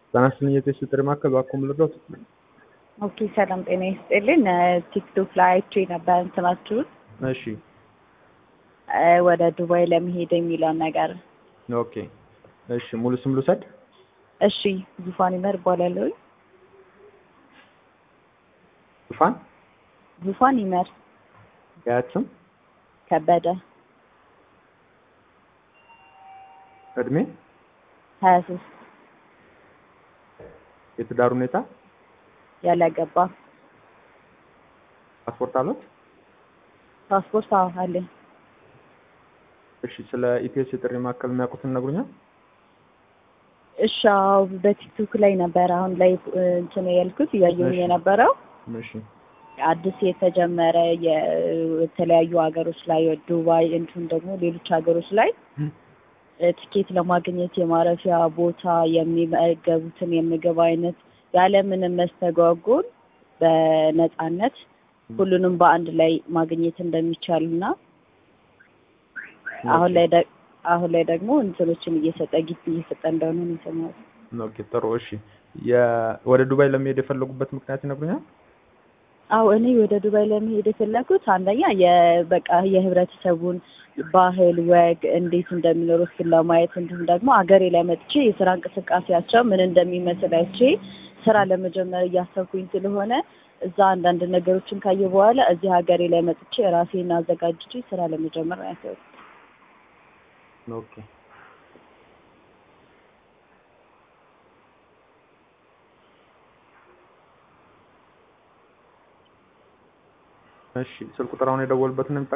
ጤና ይስጥልኝ የቴስት ጥሪ ማዕከል እባክዎ ምን ልርዳዎት? ኦኬ ሰላም ጤና ይስጥልኝ። ቲክቶክ ላይ አይቼ ነበር እንትናችሁን እሺ እ ወደ ዱባይ ለመሄድ የሚለውን ነገር። ኦኬ እሺ ሙሉ ስም ልውሰድ? እሺ ዙፋን ይመር እባላለሁ። ዙፋን ዙፋን ይመር የአያት ስም ከበደ እድሜ ሀያ ሶስት የትዳር ሁኔታ ያላገባ ፓስፖርት አለት? ፓስፖርት አዎ አለኝ። እሺ ስለ ኢቲኤስ የጥሪ ማዕከል የሚያውቁትን ይነግሩኛል? እሺ አዎ በቲክቶክ ላይ ነበር አሁን ላይ እ እንትን ያልኩት እያየሁኝ እሺ። የነበረው እሺ አዲስ የተጀመረ የተለያዩ ሀገሮች ላይ ዱባይ እንዲሁም ደግሞ ሌሎች ሀገሮች ላይ እ ትኬት ለማግኘት የማረፊያ ቦታ የሚመገቡትን የምግብ አይነት ያለምንም መስተጓጎል በነፃነት ሁሉንም በአንድ ላይ ማግኘት እንደሚቻል እና አሁን ላይ ደ- አሁን ላይ ደግሞ እንትኖችን እየሰጠ ጊፍት እየሰጠ እንደሆነ ነው የሰማሁት። ኦኬ ጥሩ እሺ የ- ወደ ዱባይ ለመሄድ የፈለጉበት ምክንያት ይነግሩኛል? አዎ እኔ ወደ ዱባይ ለመሄድ የፈለኩት አንደኛ የበቃ የህብረተሰቡን ባህል ወግ እንዴት እንደሚኖሩ እሱን ለማየት እንዲሁም ደግሞ አገሬ ላይ መጥቼ የስራ እንቅስቃሴያቸው ምን እንደሚመስል አይቼ ስራ ለመጀመር እያሰብኩኝ ስለሆነ እዛ አንዳንድ ነገሮችን ካየ በኋላ እዚህ ሀገሬ ላይ መጥቼ ራሴን አዘጋጅቼ ስራ ለመጀመር ነው ያሰብኩት። ኦኬ እሺ ስልክ ቁጥር አሁን የደወሉበትን ነው